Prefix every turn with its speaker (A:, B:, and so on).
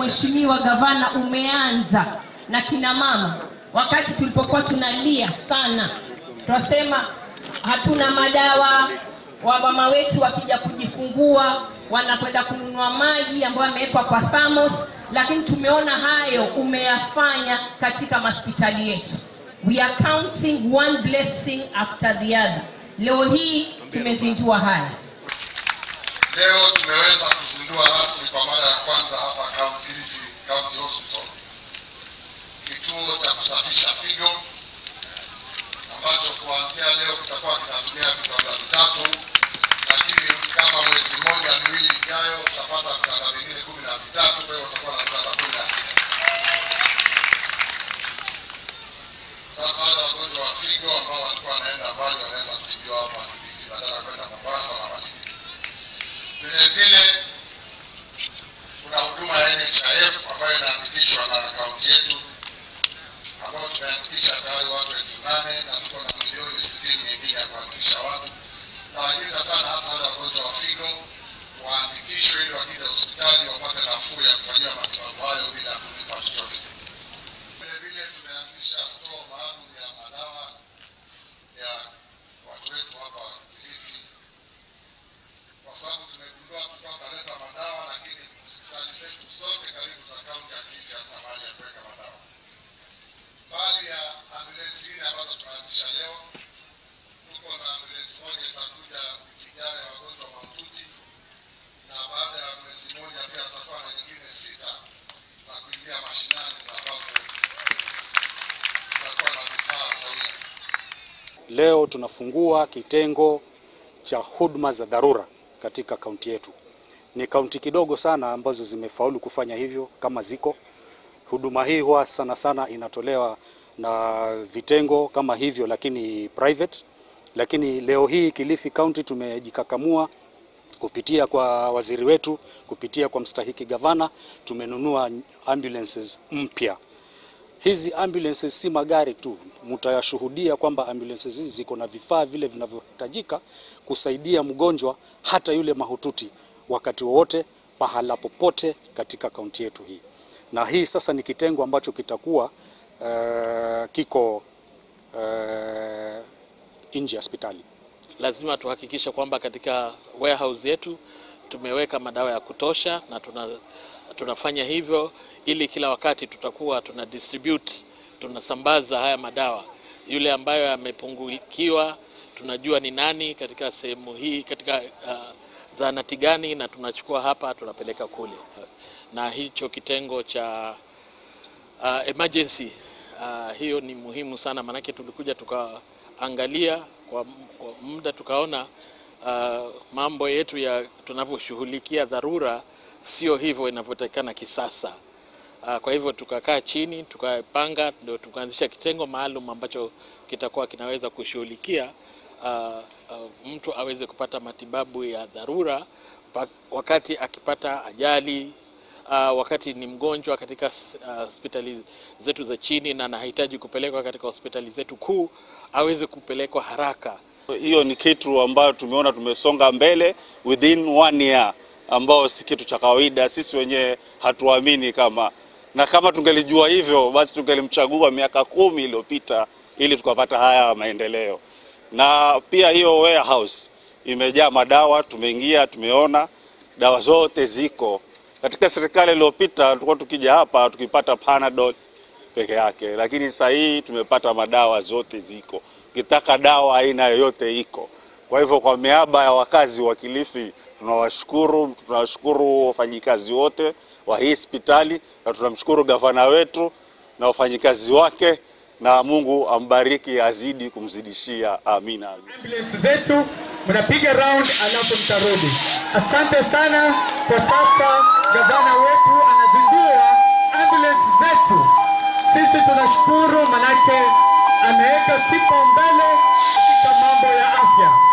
A: mheshimiwa gavana umeanza na kina mama wakati tulipokuwa tunalia sana tunasema hatuna madawa wamama wetu wakija kujifungua wanakwenda kununua maji ambayo yamewekwa kwa thamos lakini tumeona hayo umeyafanya katika mahospitali yetu we are counting one blessing after the other leo hii tumezindua haya
B: Leo tumeweza kuzindua rasmi kwa mara ya kwanza hapa County Kilifi County Hospital kituo cha kusafisha figo ambacho kuanzia leo kitakuwa kinatumia vitanda vitatu, lakini kama mwezi mmoja miwili ijayo utapata vitanda vingine kumi na vitatu, kwa hiyo utakuwa na vitanda kumi na sita. Sasa wale wagonjwa wa figo ambao walikuwa wanaenda mbali wanaweza kutibiwa hapa Kilifi badala ya kwenda Mombasa na Malindi. Vile vile kuna huduma ya NHIF ambayo inaandikishwa na kaunti yetu ambayo tumeandikisha tayari watu elfu nane na tuko na milioni sitini nyingine ya kuandikisha watu. Nawahimiza sana hasa wale wagonjwa wa figo waandikishwe ili wakija hospitali wapate nafuu ya kufanyiwa matibabu hayo bila kulipa chochote. Vile vile tumeanzisha store maalum ya madawa ya watu wetu hapa Kilifi kwa sababu tumegundua tulikuwa tunaleta madawa, lakini hospitali zetu zote karibu za kaunti ya Kilifi hazina mahali ya kuweka madawa. Mbali ya ambulensi hili ambazo tumeanzisha leo, tuko na ambulensi moja itakuja wiki ijayo ya wagonjwa mahututi, na baada ya mwezi mmoja pia tutakuwa na nyingine sita za kuingia mashinani za ambazo zitakuwa na vifaa sawia.
C: Leo tunafungua kitengo cha huduma za dharura katika kaunti yetu. Ni kaunti kidogo sana ambazo zimefaulu kufanya hivyo kama ziko. Huduma hii huwa sana sana inatolewa na vitengo kama hivyo, lakini private. Lakini leo hii Kilifi County tumejikakamua kupitia kwa waziri wetu, kupitia kwa mstahiki gavana, tumenunua ambulances mpya. Hizi ambulances si magari tu, mtayashuhudia kwamba ambulances hizi ziko na vifaa vile vinavyohitajika kusaidia mgonjwa hata yule mahututi wakati wowote pahala popote katika kaunti yetu hii. Na hii sasa ni kitengo ambacho kitakuwa uh, kiko uh, nje ya hospitali.
D: lazima tuhakikishe kwamba katika warehouse yetu tumeweka madawa ya kutosha na tuna, tunafanya hivyo ili kila wakati tutakuwa tuna distribute tunasambaza haya madawa. Yule ambayo yamepungukiwa tunajua ni nani katika sehemu hii katika uh, zahanati gani, na tunachukua hapa tunapeleka kule, na hicho kitengo cha uh, emergency uh, hiyo ni muhimu sana, maanake tulikuja tukaangalia kwa, kwa muda tukaona uh, mambo yetu ya tunavyoshughulikia dharura sio hivyo inavyotakikana kisasa. Uh, kwa hivyo tukakaa chini tukapanga, ndio tukaanzisha kitengo maalum ambacho kitakuwa kinaweza kushughulikia uh, uh, mtu aweze kupata matibabu ya dharura pa- wakati akipata ajali uh, wakati ni mgonjwa katika uh, hospitali zetu za chini na anahitaji kupelekwa katika hospitali zetu kuu aweze kupelekwa haraka.
E: Hiyo ni kitu ambayo tumeona tumesonga mbele within one year, ambao si kitu cha kawaida. Sisi wenyewe hatuamini kama, na kama tungelijua hivyo basi tungelimchagua miaka kumi iliyopita ili tukapata haya maendeleo. Na pia hiyo warehouse imejaa madawa, tumeingia tumeona dawa zote ziko. Katika serikali iliyopita tulikuwa tukija hapa tukipata Panadol peke yake, lakini sasa hii tumepata madawa zote ziko. Ukitaka dawa aina yoyote iko. Kwa hivyo kwa miaba ya wakazi wa Kilifi tunawashukuru, tunawashukuru wafanyikazi wote wa hii hospitali na tunamshukuru gavana wetu na wafanyikazi wake, na Mungu ambariki, azidi kumzidishia. Amina.
F: ambulance zetu mnapiga round alafu mtarudi. Asante sana. Kwa sasa gavana wetu anazindua ambulance zetu. Sisi tunashukuru manake ameweka kipaumbele katika mambo ya afya.